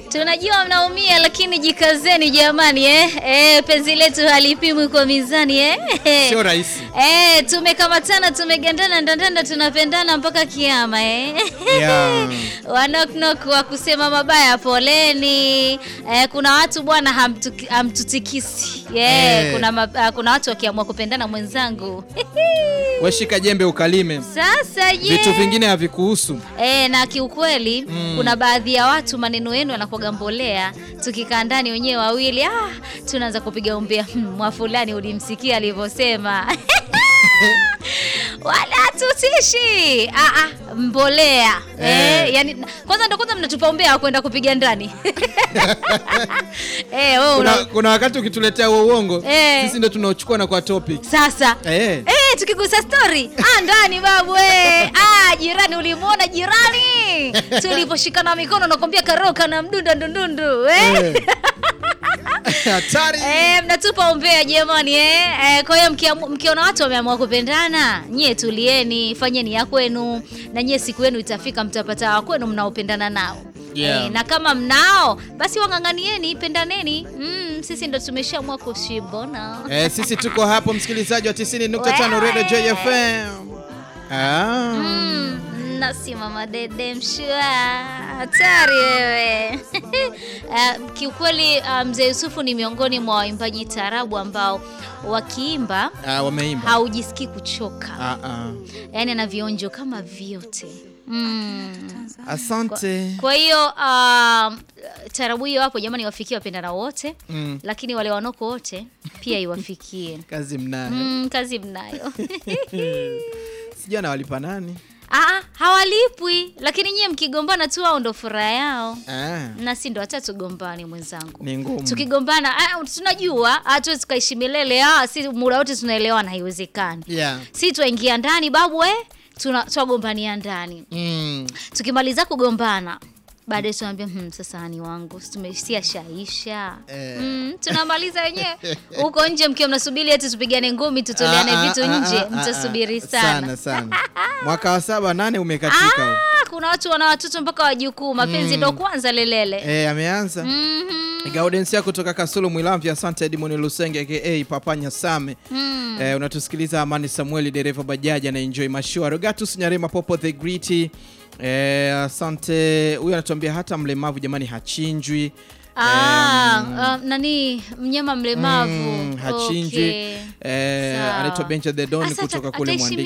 Tunajua mnaumia lakini jikazeni jamani eh? Eh, penzi letu halipimwi kwa mizani eh? Sio rahisi. Eh, tumekamatana tumegandana ndandanda tunapendana mpaka kiama eh? Yeah. Wanoknok wa kusema mabaya poleni. Eh, kuna watu bwana hamtu- hamtutikisi. Yeah, Eh. kuna, ma, ah, kuna watu wakiamua kupendana mwenzangu. Weshika jembe ukalime. Sasa je? Vitu vingine havikuhusu. E, na kiukweli Mm. kuna baadhi ya watu maneno yenu yanakuwaga mbolea. Tukikaa ndani wenyewe wawili ah, tunaanza kupiga umbea "Hmm, mwa fulani ulimsikia alivyosema wala tutishi ah, ah, mbolea Eh. eh, yani, kwanza ndo kwanza mnatupa umbea wa kwenda kupiga ndani eh, wewe Kuna, una, kuna wakati ukituletea huo uongo Eh. sisi ndo tunaochukua na kwa topic. sasa Eh. Eh, tukigusa story ah, ndani babu eh. ah, jirani ulimwona jirani tuliposhikana mikono nakwambia karoka na mdunda ndundundu eh? Eh. Hatari. Eh, mnatupa umbea jamani eh? Eh, kwa hiyo mkiamu- mkiona watu wameamua kupendana nyie tulieni fanyeni ya kwenu na nyie siku yenu itafika mtapata wa kwenu mnaopendana nao Yeah. Eh, na kama mnao basi wang'ang'anieni pendaneni mm, sisi ndo tumeshaamua kushibona Eh, sisi tuko hapo msikilizaji wa 90.5 Radio Joy FM. Ah. Mm, nasimama dede mshua hatari wewe uh, kiukweli uh, mzee Yusufu ni miongoni mwa waimbaji tarabu ambao wakiimba Ah, wameimba. haujisikii kuchoka Ah, ah. yaani ana vionjo kama vyote mm. Asante. kwa hiyo uh, tarabu hiyo hapo jamani wafikie wapendana wote Mm. lakini wale wanoko wote pia iwafikie Kazi mnayo. mm, kazi mnayo Sijui anawalipa nani? Aa, hawalipwi lakini nyie mkigombana tu au ndo furaha yao Ah. na si ndo hata tugombane mwenzangu Ni ngumu. tukigombana ah, tunajua hatuwezi tukaishi milele ah, si muda wote tunaelewana haiwezekani Yeah. si twaingia ndani babu eh, tuna- twagombania ndani Mm. tukimaliza kugombana baadaye tunaambia hmm, sasa ni wangu tumesia shaisha Eh. mm, tunamaliza wenyewe huko nje mkiwa mnasubiri eti tupigane ngumi tutoleane Ah, ah, vitu ah, nje ah, ah, mtasubiri ah. sana sana sana. Mwaka wa saba nane umekatika. huu. Ah, kuna watu wana watoto mpaka wajukuu mapenzi ndo kwanza lelele Eh, ameanza. Mhm. Gaudensia kutoka Kasulu Mwilamvya, asante Edmond Lusenge aka Papa Nyasame. Mm. Eh, unatusikiliza Amani Samueli dereva bajaji na enjoy mashua. Rogatus Nyarema Popo the Greedy. Eh, asante. Huyu anatuambia hata mlemavu jamani hachinjwi. Ah, ah, nani mnyama mlemavu Mm, hachinjwi. Okay. Eh, Sawa. anaitwa Benja the Don Asa, kutoka ata- kule ataishi Mwandiki.